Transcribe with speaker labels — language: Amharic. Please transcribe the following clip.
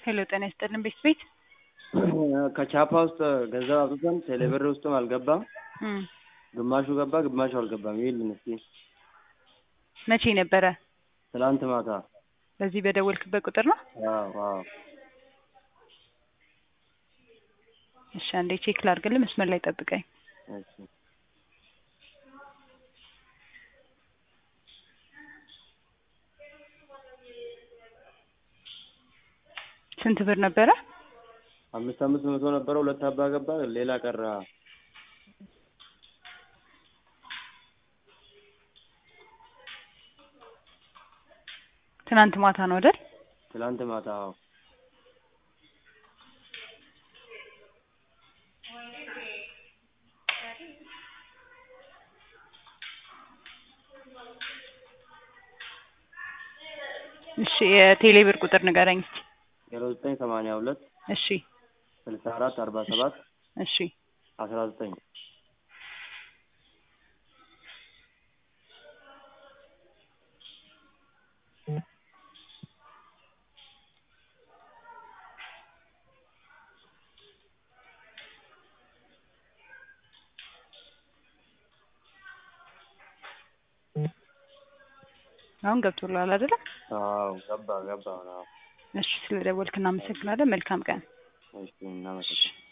Speaker 1: ሄሎ ጤና ይስጥልን ቤት ቤት
Speaker 2: ከቻፓ ውስጥ ገንዘብ አውጥተን ቴሌብር ውስጥም አልገባም።
Speaker 1: እም፣
Speaker 2: ግማሹ ገባ፣ ግማሹ አልገባም። ይልን እስኪ
Speaker 1: መቼ ነበረ?
Speaker 2: ትላንት ማታ።
Speaker 1: በዚህ በደወልክበት ቁጥር ነው?
Speaker 2: አዎ አዎ።
Speaker 1: እሺ አንዴ ቼክ ላድርግልህ። መስመር ላይ ጠብቀኝ።
Speaker 2: እሺ
Speaker 1: ስንት ብር ነበረ?
Speaker 2: አምስት አምስት መቶ ነበረ። ሁለት አባ ገባ፣ ሌላ ቀረ።
Speaker 1: ትናንት ማታ ነው አይደል?
Speaker 2: ትላንት ማታ። አዎ
Speaker 1: እሺ የቴሌ ብር ቁጥር ንገረኝ እስኪ።
Speaker 2: ዜሮ ዘጠኝ ሰማንያ ሁለት
Speaker 1: እሺ
Speaker 2: ስልሳ አራት አርባ ሰባት
Speaker 1: እሺ
Speaker 2: አስራ ዘጠኝ
Speaker 1: አሁን ገብቶልሃል አይደለ?
Speaker 2: አዎ ገባ ገባ። አዎ
Speaker 1: እሺ ስለደወልክ እናመሰግናለን። መልካም ቀን።
Speaker 2: እሺ እናመሰግናለን።